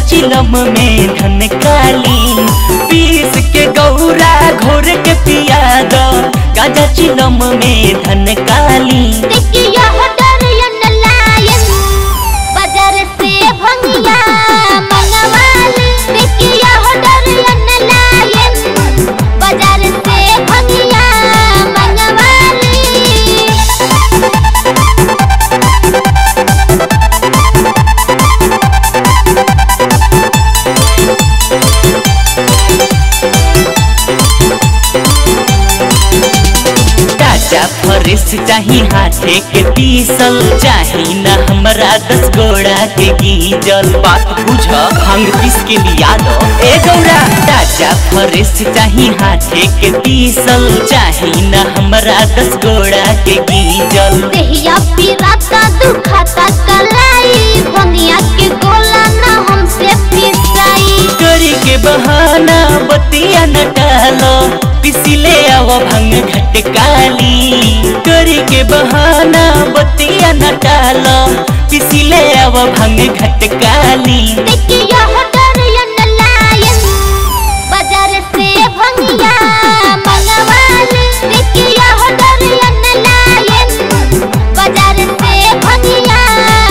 चिलम में धन काली पीस के गौरा घोर के पिया दो गाजा चिलम में धन काली देखिया हो डरियन लायन बाजार से भंगिया मंगवाली देखिया हो डरियन लायन बाजार से भंगिया मंगवाली गाजा फरेस चाही हाथे के पीसल चाही ना हमरा दस गोड़ा के गीजल बात बुझ भांग पीस के लिया दो ए गौरा गाजा फरेस चाही हाथे के पीसल चाही ना हमरा दस गोड़ा के गीजल देहिया पिराता दुखाता कलाई भंगिया के गोला ना हमसे पिसाई करी के बहाना बतिया न डालो पिसिले आव भंग घटकाली करी के बहाना बतिया न डालो पिसिले आव भंग घटकाली देखिया हो डरियन लायन बाजार से भंगिया मंगवाली देखिया हो डरियन लायन बाजार से भंगिया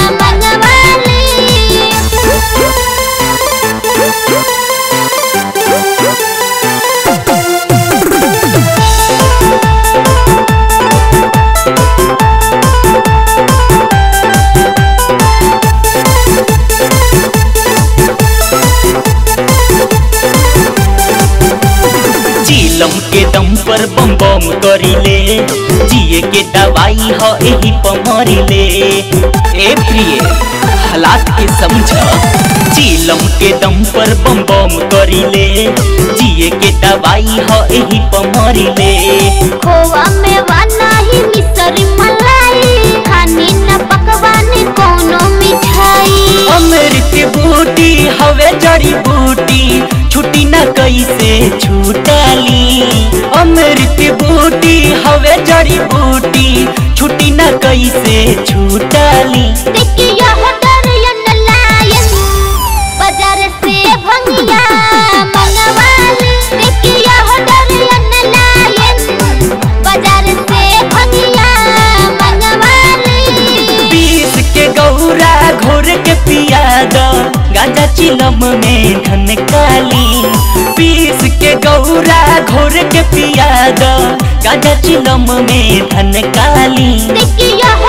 चीलम के दम पर बम बम करिले जिए के दवाई ह एही पमरिले ए प्रिय हालात के समझ चीलम के दम पर बम बम करिले जिए के दवाई ह एही पमरिले खोवा में वाना ही मिसरी मलाई खानी न पकवानी कोनो मिठाई अमृत बूटी हवे जड़ी बूटी छुट्टी न कैसे छूटाली अमृत बूटी हवे जड़ी बूटी छुट्टी न कैसे छूटाली देखिया हो डरियन लायन बाजार से भंगिया मंगवाली देखिया हो डरियन लायन बाजार से भंगिया मंगवाली बीस के गौरा घोर के पिया दो गांजा चिलम में धन काली बीस के गौरा घोर के पिया दो गांजा चिलम में धन काली देखिया हो